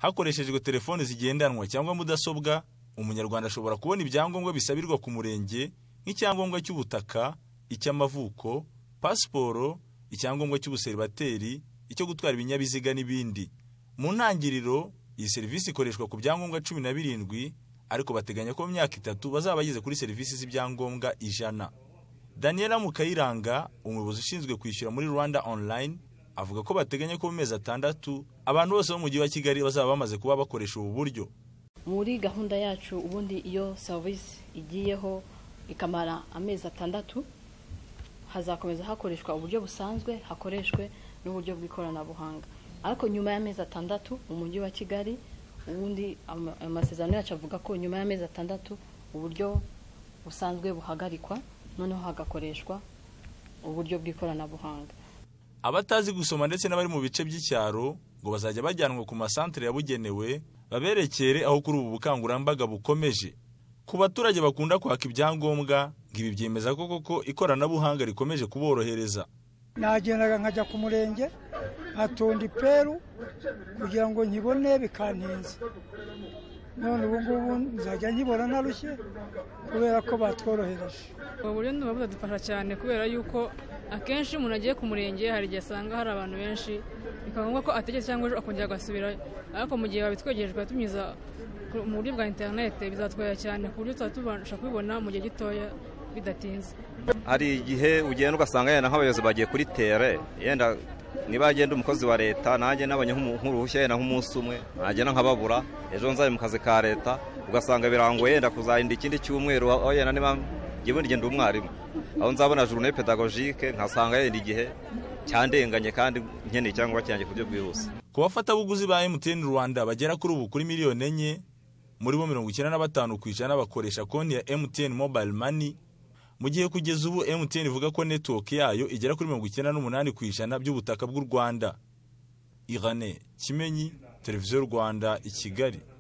hakoreshejwe telefoni zigendanwa cyangwa mudasobwa, umunyarwanda ashobora kubona ibyangombwa bisabirwa ku murenge nk'icyangombwa cy'ubutaka, icy'amavuko, pasiporo, icyangombwa cy'ubuseribateri, icyo gutwara ibinyabiziga n'ibindi. Mu ntangiriro, iyi serivisi ikoreshwa ku byangombwa cumi na birindwi ariko bateganya ko mu myaka itatu bazaba bageze kuri serivisi z'ibyangombwa ijana. Daniela Mukayiranga, umuyobozi ushinzwe kwishyura muri Rwanda Online, avuga ko bateganya ko mu mezi atandatu abantu bose bo mu mujyi wa Kigali bazaba bamaze kuba bakoresha ubu buryo. muri gahunda yacu ubundi iyo serivisi igiyeho ikamara amezi atandatu hazakomeza hakoreshwa uburyo busanzwe hakoreshwe n'uburyo bw'ikoranabuhanga ariko nyuma y'amezi atandatu mu mujyi wa kigali ubundi ama- amasezerano yacu avuga ko nyuma y'amezi atandatu uburyo busanzwe buhagarikwa noneho hagakoreshwa uburyo bw'ikoranabuhanga Abatazi gusoma ndetse n'abari mu bice by'icyaro ngo bazajya bajyanwa ku masantere yabugenewe baberekere aho kuri ubu bukangurambaga bukomeje. Ku baturage bakunda kwaka ibyangombwa ngo ibi byemeza ko koko ikoranabuhanga rikomeje kuborohereza. nagendaga nkajya ku murenge nkatonda iperu kugira ngo nkibone bikantinze none ubu ngubu nzajya nkibona narushye kubera ko batworohereje ubu buryo buba budadufasha cyane kubera yuko akenshi iyo umuntu agiye ku murenge hari igihe asanga hari abantu benshi bikaba ngombwa ko ategetse cyangwa ejo akongera agasubirayo ariko mu gihe babitwegereje tukabitumiza ku- mu buryo bwa interinete bizatworohera cyane ku buryo tuzaba tubasha kubibona mu gihe gitoya bidatinze hari igihe ugenda ugasanga yenda nk'abayobozi bagiye kuri tere yenda niba yagenda umukozi wa leta nanjye nabonye nk'umu- nk'uruhushya yenda nk'umunsi umwe nagenda nkababura ejo nzajya mu kazi ka leta ugasanga birangoye yenda kuzarinda ikindi cyumweru aho yenda niba njyewe ndigenda umwarimu aho nzabona journée pédagogique nkasanga yenda igihe cyandenganye kandi nkeneye icyangombwa cyanjye ku buryo bwihuse Ku bafatabuguzi ba MTN Rwanda bagera kuri ubu kuri miliyoni enye, muri bo mirongo icyenda na batanu ku ijana bakoresha konti ya MTN Mobile Money, mu gihe kugeza ubu MTN ivuga ko network yayo igera kuri mirongo icyenda n'umunani ku ijana by'ubutaka bw'u Rwanda. Irene Kimenyi, Televiziyo Rwanda i Kigali.